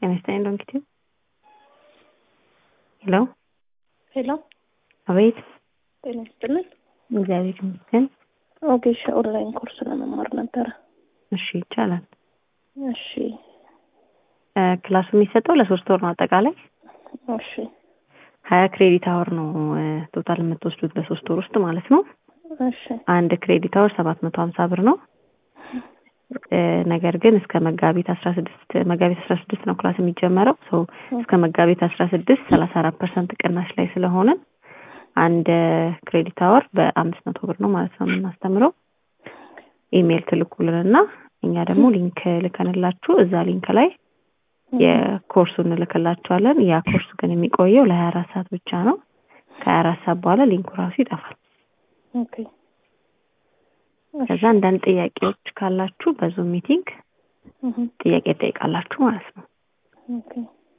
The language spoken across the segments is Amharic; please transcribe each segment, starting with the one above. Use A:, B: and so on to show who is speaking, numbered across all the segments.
A: ጤና ይስጥልኝ ዶንኪቲ ሄሎ
B: ሄሎ
A: አቤት
B: ጤና ይስጥልን።
A: እግዚአብሔር ይመስገን
B: ኦጌሻ ኦንላይን ኮርስ ለመማር ነበረ።
A: እሺ ይቻላል
B: እሺ
A: እ ክላሱ የሚሰጠው ለሶስት ወር ነው አጠቃላይ
B: እሺ
A: ሀያ ክሬዲት አወር ነው እ ቶታል የምትወስዱት በሶስት ወር ውስጥ ማለት ነው
B: እሺ
A: አንድ ክሬዲት አወር ሰባት መቶ ሀምሳ ብር ነው እ ነገር ግን እስከ መጋቢት አስራ ስድስት መጋቢት አስራ ስድስት ነው ክላስ የሚጀመረው ሰው እስከ መጋቢት አስራ ስድስት ሰላሳ አራት ፐርሰንት ቅናሽ ላይ ስለሆነ አንድ ክሬዲት አወር በአምስት መቶ ብር ነው ማለት ነው የምናስተምረው ኢሜይል ትልኩልንና እኛ ደግሞ ሊንክ ልከንላችሁ እዛ ሊንክ ላይ የኮርሱን እንልክላችኋለን ያ ኮርስ ግን የሚቆየው ለሀያ አራት ሰዓት ብቻ ነው ከሀያ አራት ሰዓት በኋላ ሊንኩ ራሱ ይጠፋል
B: ኦኬ
A: ከዛ አንዳንድ ጥያቄዎች ካላችሁ በዙም ሚቲንግ
B: እህ
A: ጥያቄ ጠይቃላችሁ ማለት ነው
B: ኦኬ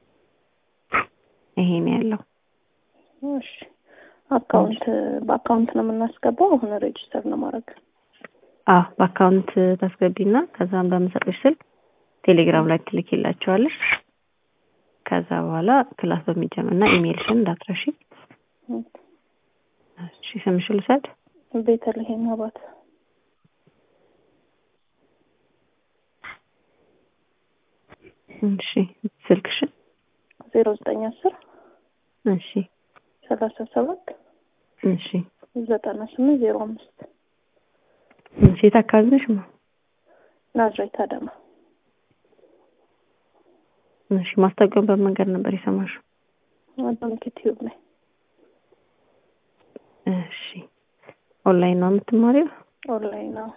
A: ይሄ ነው ያለው
B: እሺ አካውንት በአካውንት ነው የምናስገባው አሁን ሬጅስተር ነው ማድረግ
A: አዎ በአካውንት ታስገቢና ከዛም በምሰጥሽ ስልክ ቴሌግራም ላይ ትልኪላቸዋለሽ ከዛ በኋላ ክላስ በሚጀምር እና ኢሜይልሽን እንዳትረሺ እሺ ስምሽን ልውሰድ
B: ቤተልሔም አባት
A: እሺ ስልክሽን
B: ዜሮ ዘጠኝ አስር
A: እሺ
B: ሰላሳ ሰባት
A: እሺ
B: ዘጠና ስምንት ዜሮ አምስት
A: እሺ የት አካባቢ ነሽ ማ
B: ናዝሬት አዳማ
A: እሺ ማስታወቂያውን በምን መንገድ ነበር የሰማሽው
B: ዶንኪ ቲዩብ ላይ
A: እሺ ኦንላይን ነው የምትማሪው
B: ኦንላይን ነው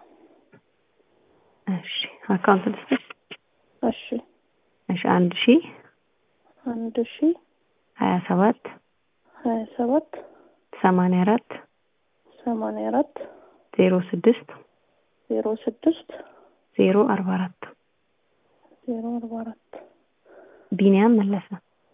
A: እሺ አካውንት ልስጥሽ
B: እሺ
A: እሺ አንድ ሺ
B: አንድ ሺ
A: ሀያ ሰባት
B: ሀያ ሰባት
A: ሰማንያ አራት
B: ሰማንያ አራት
A: ዜሮ ስድስት
B: ዜሮ ስድስት
A: ዜሮ አርባ አራት
B: ዜሮ አርባ አራት
A: ቢኒያም መለሰ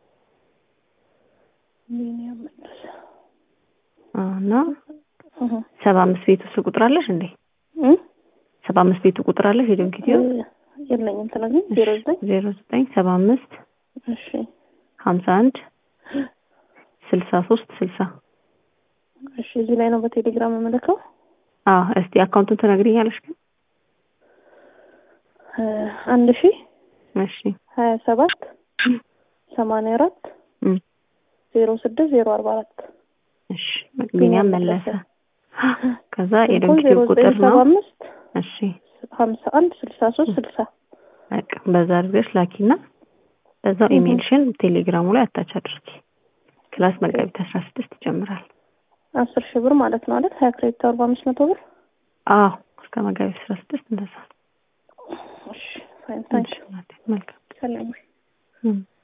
B: ሚኒያም መለሰ
A: አዎ፣ እና
B: እህ
A: ሰባ አምስት ቤቱ እሱ ቁጥር አለሽ እንዴ
B: እ
A: ሰባ አምስት ቤቱ ቁጥር አለሽ የዶንኪቲዮ
B: የለኝም ትነግሪኝ ዜሮ ዘጠኝ
A: ዜሮ ዘጠኝ ሰባ አምስት
B: እሺ
A: ሀምሳ አንድ ስልሳ ሶስት ስልሳ
B: እሺ እዚህ ላይ ነው በቴሌግራም የምልከው
A: አዎ እስቲ አካውንቱን ትነግሪኛለሽ ግን
B: እ አንድ ሺ
A: እሺ
B: ሀያ ሰባት ሰማንያ አራት
A: እም
B: ዜሮ ስድስት ዜሮ አርባ አራት
A: እሺ ቢኒያም መለሰ ከዛ
B: ዜሮ
A: የዶንኪቲዮ ቁጥር
B: ዘጠኝ ሰባ
A: ነው
B: አምስት
A: እሺ
B: ሀምሳ አንድ ስልሳ ሶስት ስልሳ
A: በቃ በዛ አድርገሽ ላኪና በዛው ኢሜልሽን ቴሌግራሙ ላይ አታች አድርጊ ክላስ መጋቢት አስራ ስድስት ይጀምራል
B: አስር ሺህ ብር ማለት ነው አይደል ሀያ ክሬዲት አርባ አምስት መቶ ብር
A: አዎ እስከ መጋቢት አስራ ስድስት እንደዛ
B: እሺ ፋይን ታንክ
A: መልካም
B: ሰላም
A: እም